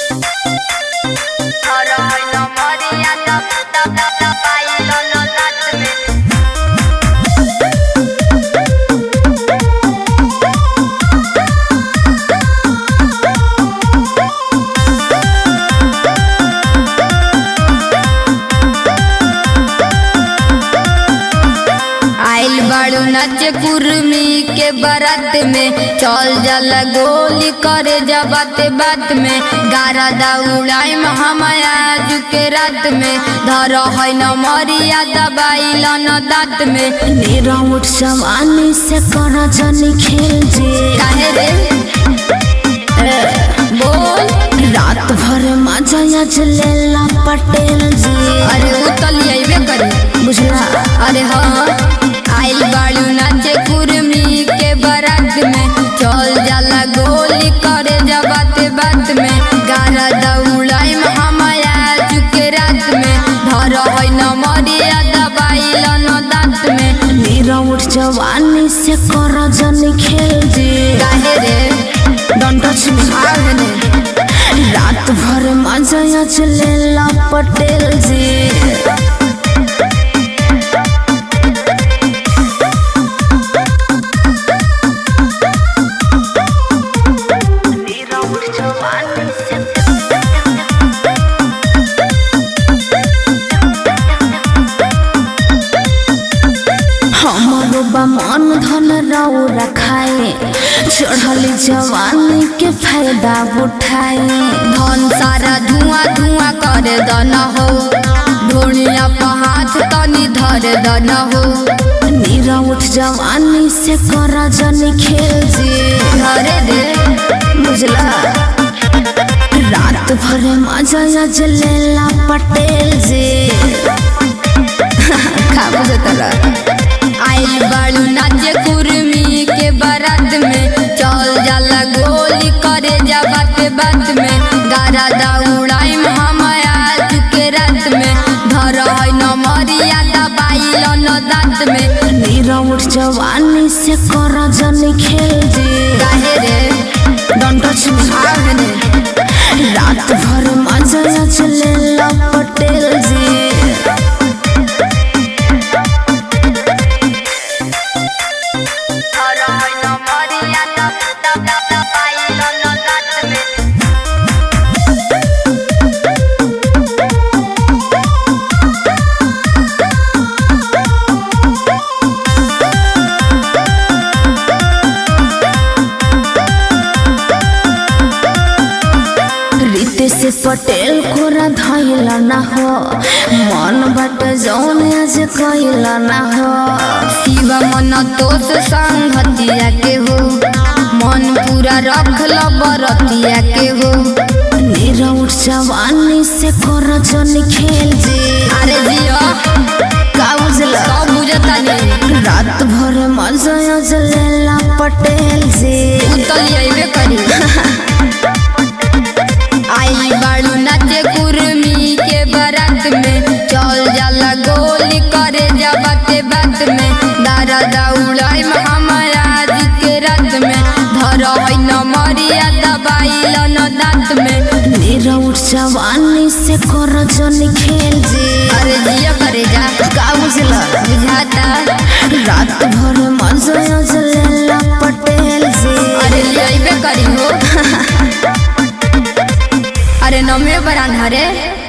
Ahora hoy no moría, tap, tap, tap, tap, bailo, no late आइल बाड़ू नच कुर्मी के बारात में चल जाला गोली करे जा बात बात में गारा दौड़ाई हमाया के रात में धर है न मरिया दबाइल न दांत में मेरा उठ जवानी से कर जनी खेल जे काहे रे ए, बोल रात भर मजा लेला पटेल जी अरे उतलिए करी बुझला अरे हाँ आइल बाड़ू नाचे कुर्मी के बारात में चल जाला गोली करे जा बात बात में गारा दौड़ाई हमाया चुके रात में धर है न मरिया दबाइल न दांत में मेरा उठ जवानी से कर जनी खेल जे काहे रे डोंट टच मी आगने रात भर मजा लेला पटेल जी मेरा उठ जवानी से हमारो बा मन धन राउ रखाए चढ़ली जवानी के फायदा उठाए धन सारा धुआं धुआं करे दन हो ढोलिया पर हाथ तनी धर दन हो नीरा उठ जवानी से कर जनी खेल जे धरे दे बुझला रात भर मजा लेला पटेल जे खा बुझतला आइल बाड़ू नाचे कुर्मी के बारात में चल जाला गोली करे जा बात बात में गारा दौड़ाई हमाया के रात में धर है न मरिया दबाइल न दांत में नीरा उठ जवानी से कर जनी खेल जे काहे रे डोंट टच मी आगने रात भर मजा लेला पटेल जी धर है न मरिया दब दब दब दबाइल न दांत में रीते से पटेल कोरा धैला ना हो मन बट जौन आज कैला ना हो शिव मन तोष संगतिया के हो मन पूरा रखल बरतिया के हो नीरा उठ जवानी से कर जन खेल जे अरे जियो का बुझला सब बुझता नहीं रात भर मजा लेला पटेल जे उतल अइबे करी आई बाड़ू नाचे कुर्मी के बारात में चल जाला गोली करे जा बाते बात में दारा दौड़ाई हमारा के रात में धर है न मरिया दबाइल न दांत में नीरा उठ जवानी से कर जन खेल जे अरे जिया करे जा का बुझला बुझाता रात भर मजा लेला पटेल जे अरे लियाइबे करी हो अरे नमे बरान हरे